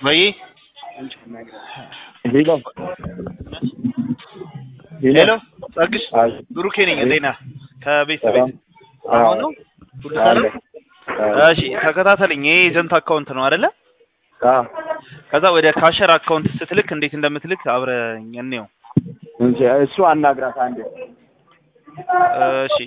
ወይ ሄሎ ሄሎ ጸግሽ አይ ብሩኬ ነኝ። እንዴት ነህ? ከቤት ሰላም። ቤት አሁን ነው ሁሉ ሰላም? አለ። እሺ ተከታተልኝ። ይሄ ኤጀንት አካውንት ነው አይደለ? አዎ ከዛ ወደ ካሸር አካውንት ስትልክ እንዴት እንደምትልክ አብረኝ እንየው። እንጂ እሱ አናግራት አንዴ። እሺ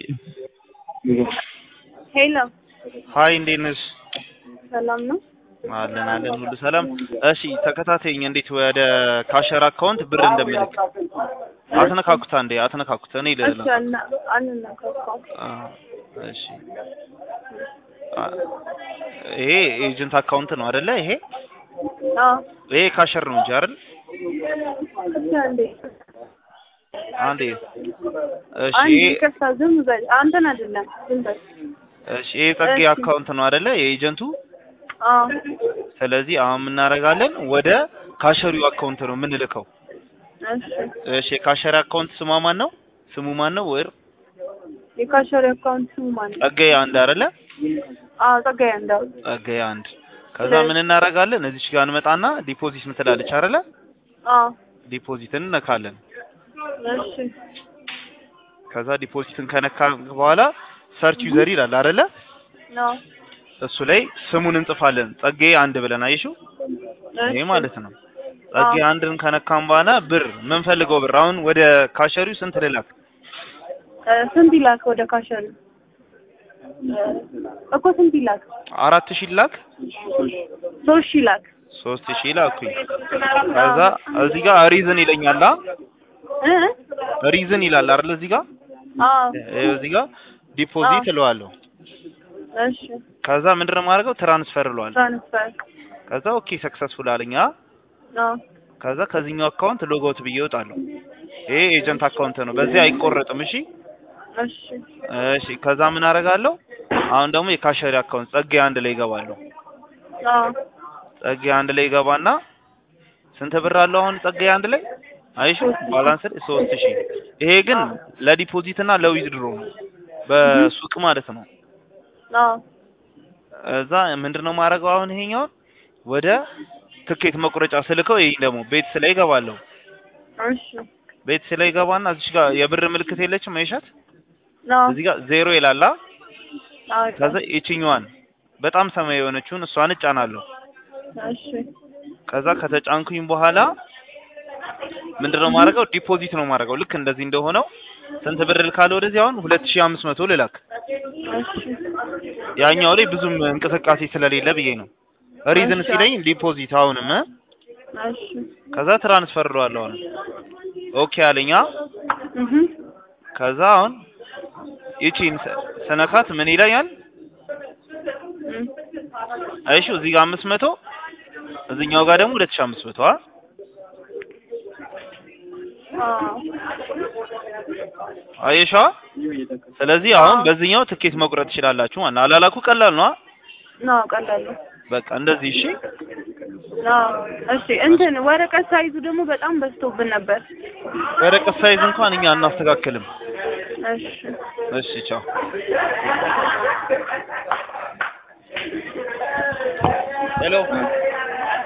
ሄሎ ሀይ እንዴት ነሽ? ሰላም ነው? አለን አለን ሁሉ ሰላም። እሺ ተከታተይኝ። እንዴት ወደ ካሸር አካውንት ብር እንደምልክ አትነካኩት፣ አንዴ አትነካኩት። እኔ እሺ ልላ አና- አንነካካም። እሺ አ፣ ይሄ ኤጀንት አካውንት ነው አይደለ? ይሄ አዎ ይሄ ካሸር ነው እንጂ አይደል? እሺ አንዴ አንዴ እሺ አንዴ ይሄ ይቅርታ፣ ዝም በል አንተን አይደለም ዝም በል። እሺ ይሄ ጸጌ እሺ። አካውንት ነው አይደለ? የኤጀንቱ አዎ ስለዚህ አሁን የምናደርጋለን ወደ ካሸሪው አካውንት ነው የምንልከው። እሺ እሺ የካሸሪ አካውንት ስሟ ማን ነው? ስሙ ማን ነው? ወር የካሸሪ አካውንት ስሙ ማን ነው? ጸጋዬ አንድ አይደለ? አዎ ጸጋዬ እንዳው ጸጋዬ አንድ። ከዛ ምን እናደርጋለን? እዚች ጋር እንመጣና ዲፖዚት ምትላለች አይደለ? አዎ ዲፖዚትን እነካለን። እሺ ከዛ ዲፖዚትን ከነካ በኋላ ሰርች ዩዘር ይላል አይደለ? ነው እሱ ላይ ስሙን እንጽፋለን። ጸጋዬ አንድ ብለን አየሽው? ይሄ ማለት ነው። ጸጋዬ አንድን ከነካም በኋላ ብር የምንፈልገው ብር አሁን ወደ ካሸሪው ስንት ልላክ? እ፣ ስንት ይላክ ወደ ካሸሪ እኮ ስንት ይላክ? አራት ሺህ ላክ፣ ሶስት ሺህ ይላክ። ሶስት ሺህ ላኩኝ። ከዛ እዚህ ጋር ሪዝን ይለኛል። አ እ ሪዝን ይላል አይደል? እዚህ ጋር አዎ ይኸው እዚህ ጋር ዲፖዚት እለዋለሁ። እሺ ከዛ ምንድነው የማደርገው? ትራንስፈር እለዋለሁ። ትራንስፈር ከዛ ኦኬ ሰክሰስፉል አለኝ። አ አዎ ከዛ ከዚህኛው አካውንት ሎጎት ብዬ እወጣለሁ። ይሄ ኤጀንት አካውንት ነው፣ በዚህ አይቆረጥም። እሺ እሺ እሺ። ከዛ ምን አደርጋለሁ? አሁን ደግሞ የካሸሪ አካውንት ጸጋዬ አንድ ላይ ይገባለሁ። አዎ ጸጋዬ አንድ ላይ ይገባና ስንት ብር አለው አሁን ጸጋዬ አንድ ላይ አይሹ ባላንስ ላይ ሶስት ሺህ ይሄ ግን ለዲፖዚት እና ለዊዝድሮ ነው በሱቅ ማለት ነው። አዎ እዛ ምንድነው ማድረገው አሁን ይሄኛውን ወደ ትኬት መቁረጫ ስልከው ይሄ ደግሞ ቤትስ ላይ ይገባለሁ። እሺ ቤትስ ላይ ይገባና እዚህ ጋር የብር ምልክት የለችም አይሻት? አዎ እዚህ ጋር ዜሮ ይላላ። አዎ ከዛ ይችኛዋን በጣም ሰማያዊ የሆነችውን እሷን እጫናለሁ። እሺ ከዛ ከተጫንኩኝ በኋላ ምንድነው ማድረገው ዲፖዚት ነው ማድረገው። ልክ እንደዚህ እንደሆነው ስንት ብር ልካለ ወደዚህ አሁን ሁለት ሺህ አምስት መቶ ልላክ። እሺ ያኛው ላይ ብዙም እንቅስቃሴ ስለሌለ ብዬ ነው። ሪዝን ሲለኝ ዲፖዚት አሁንም እ? እሺ ከዛ ትራንስፈር እለዋለሁ አሁን ኦኬ አለኛ። እህ ከዛ አሁን ይቺን ስ- ስነካት ምን ይለኛል? እም አይሹ እዚህ ጋር አምስት መቶ እዚህኛው ጋር ደግሞ ሁለት ሺህ አምስት መቶ አ አዎ አየሻ። ስለዚህ አሁን በዚህኛው ትኬት መቁረጥ ትችላላችሁ ማለት ነው። አላላኩ ቀላል ነው። አ? ነው ቀላል ነው። በቃ እንደዚህ እሺ። አዎ እሺ እንትን ወረቀት ሳይዙ ደግሞ በጣም በዝቶብን ነበር። ወረቀት ሳይዝ እንኳን እኛ አናስተካክልም። እሺ እሺ ቻው። ሄሎ